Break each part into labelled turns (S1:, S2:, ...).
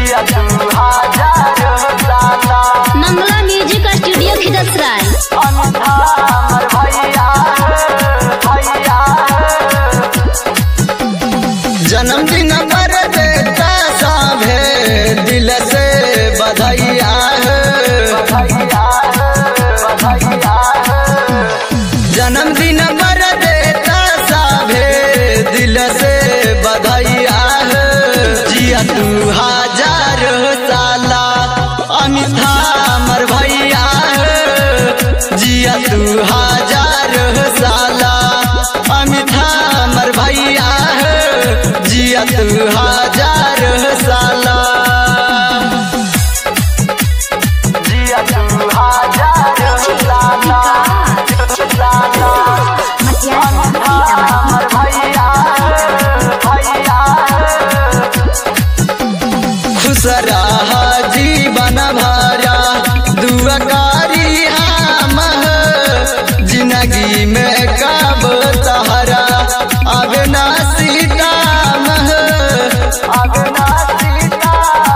S1: जिया तू हजार साला
S2: मंगला म्यूजिक स्टूडियो खिदसराय
S1: अमिता हमर भैया भैया
S3: जन्मदिन पर देता साभे दिल से बधाइया
S1: भैया भैया
S3: जन्मदिन पर देता साभे दिल से बधाइया जिया तू हजार साला अमिता हमर भैया जिया तू हजार साला अमिता हमर भैया जिया तू हजार साला
S1: जिया तू हजार साला साला हमर भैया भैया
S3: खुश रहा जीवन भरा दुआकारी हम जिंदगी में कब तहरा अब ना सीता
S1: अगना सीता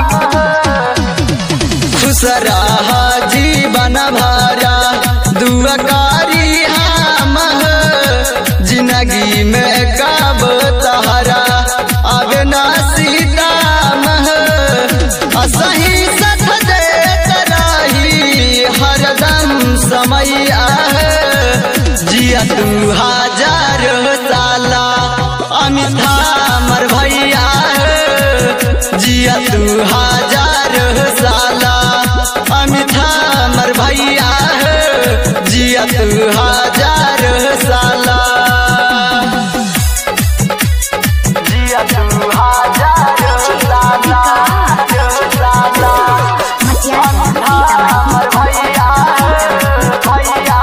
S3: खुश रहा जीवन भरा दुआकारी हम जिंदगी में कब तहरा अब ना सीता असही सथ देत रही हरदम समैया जिया तू हजार साला अमिता हमर भैया जिया तू हजार साला अमिता हमर भैया जिया तू हजार साला
S1: जिया तू हजार साला साला हमर भैया भैया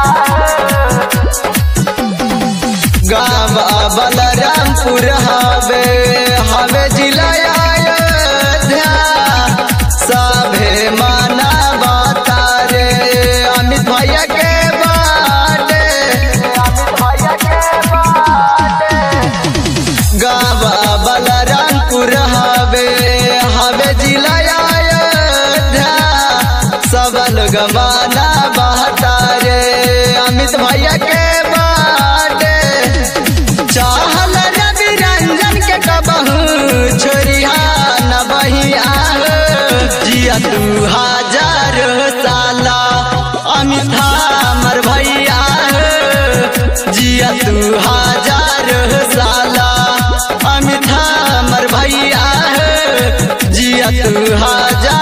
S3: गाँव बलरामपुर हवे हवे जिला अयोध्या सभे माना बतारे अमित भैया के बाटे
S1: अमित भैया के बाटे
S3: गाँव बलरामपुर हवे हवे जिला अयोध्या सब लोग माना बतारे अमित भैया के बाटे चाहल रवि रंजन के कबहू छोरिया न बहिया जिया तू हजार साला अमिता हमर भैया जिया तू हजार साला अमिता हमर भैया जिया तू हजार